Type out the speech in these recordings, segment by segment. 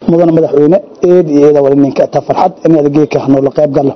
mudana madaxweyne eed iyo eeda wali ninka ta farxad inaad geeka hanoola qayb galo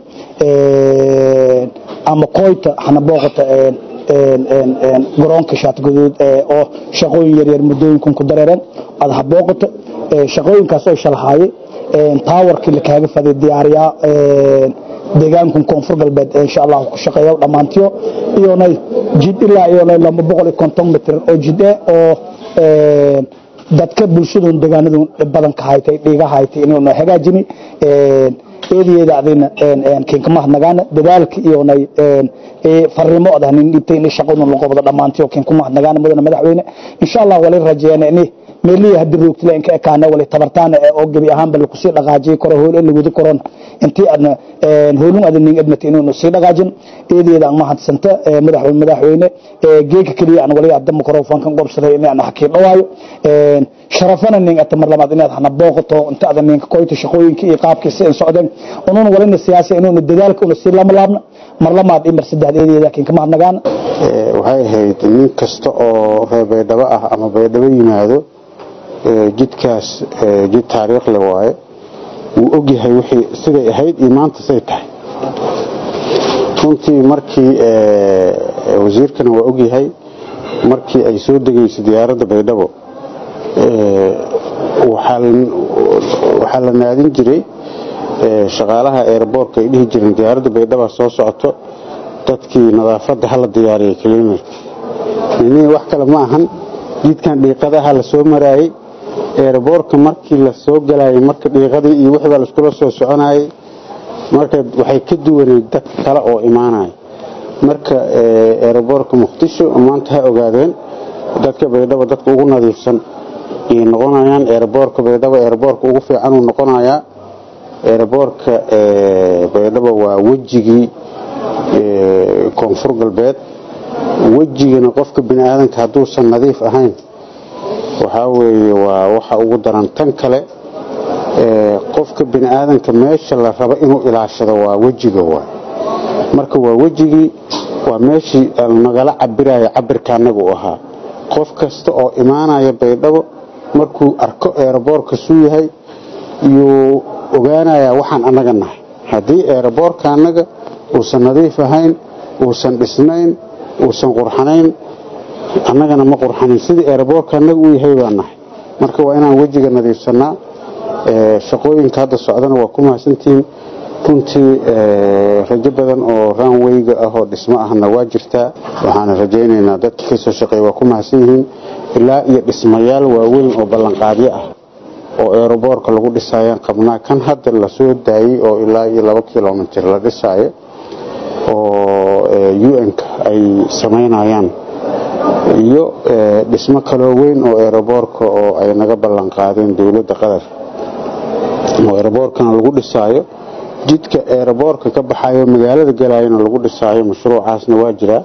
ama koyta hana booqata garoonka shaatguduud oo shaqooyin yaryar muddooyinkun ku dareereen aad ha booqato shaqooyinkaas oo shalahaaye taawarkii la kaaga faday diyaariyaa deegaankun koonfur galbeed insha allah ku shaqeeya dhammaantiyo iyonay jid ilaa iyonay laba boqol iyo konton mitr oo jid eh oo dadka bulshadun deegaanadun badanka haytay dhiiga haytay inuuna hagaajini eedayeeda adina kiinkamahadnagaana dadaalka iyonay farimo odah nin dhibtay in shaqadun laqobdo dhammaantiyo kiinkumahadnagaana mudana madaxweyne insha allah wali rajeeyana ini meelihi hadii roogtila inka ekaana wali tabartaana oo gebi ahaanba lakusii dhaqaajiyay karo hool la wadi karoon intii aadna hoolun aad nin admata inuuna sii dhaqaajin eedeeda aan mahadsanta madaxweyne madaxweyne geeka kaliya aan wali adda microfonkan gobsaday in aan hakii dhawaayo sharafana nin ata mar labaad inaad hana booqato inta aad ninka koyta shaqooyinka iyo qaabkiisa in socdeen unuuna walina siyaasi inuuna dadaalka una sii lama laabna mar lamaad iyo mar saddex eedeeda kiinka mahadnagaan waxay ahayd nin kasta oo reer baydhabo ah ama baydhabo yimaado jidkaas jid taariikh le waaye wuu ogyahay wixii siday ahayd iyo maanta say tahay runtii markii wasiirkana waa ogyahay markii ay soo degayso diyaaradda baydhabo waxaa la naadin jiray shaqaalaha eeraboorka ay dhihi jireen diyaaradda baydhaba soo socoto dadkii nadaafadda hala diyaariyay kelimarki nini wax kale ma ahan jidkan dhiiqadaha la soo maraayey eeraboorka markii la soo galayay marka dhiiqadii iyo wixii baa laiskula soo soconayay marka waxay ka duwaneyd dad kale oo imaanaya marka eeraboorka muqdisho maanta ha ogaadeen dadka baydhabo dadka ugu nadiifsan ayay noqonayaan eeraboorka baydhabo eeraboorka ugu fiican uu noqonayaa eeraboorka baydhabo waa wejigii koonfur galbeed wejigana qofka bini aadanka hadduusan nadiif ahayn waxaa weeye waa waxa ugu daran tan kale qofka bini aadanka meesha la rabo inuu ilaashado waa wejiga waay marka waa wejigii waa meeshii nagala cabiraya cabirka anaga u ahaa qof kasta oo imaanaya baydhabo markuu arko eeraboorka suu yahay yuu ogaanayaa waxaan annaga nahay haddii eeraboorka annaga uusan nadiif ahayn uusan dhisnayn uusan qurxanayn annagana ma qurxanin sidii eeraboorka annaga uu yahay baa nahay marka waa inaan wejiga nadiifsanaa shaqooyinka hadda socdana waa ku mahadsantihiin runtii rajo badan oo raanweyga ah oo dhismo ahna waa jirtaa waxaana rajaynaynaa dadka kasoo shaqeeya waa ku mahadsan yihiin ilaa iyo dhismayaal waaweyn oo ballanqaadyo ah oo eeraboorka lagu dhisayaan qabnaa kan hadda lasoo daayey oo ilaa iyo laba kilomitir la dhisaayo oo un-ka ay samaynayaan iyo dhismo kaloo weyn oo eeraboorka oo ay naga ballan qaadeen dowladda qatar oo eeraboorkana lagu dhisaayo jidka eeraboorka ka baxayo magaalada galayana lagu dhisaayo mashruucaasna waa jiraa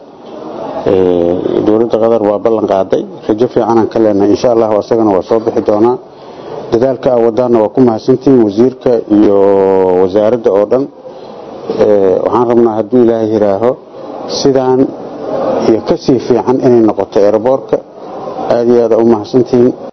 dowladda qatar waa ballan qaaday rajo fiicanaan ka leenahay insha allah asagana waa soo bixi doonaa dadaalka a wadaana waa ku mahadsantihiin wasiirka iyo wasaaradda oo dhan waxaan rabnaa hadduu ilaahay yiraaho sidaan iyo kasii fiican inay noqoto eeraboorka aada iyo aada u mahadsantihiin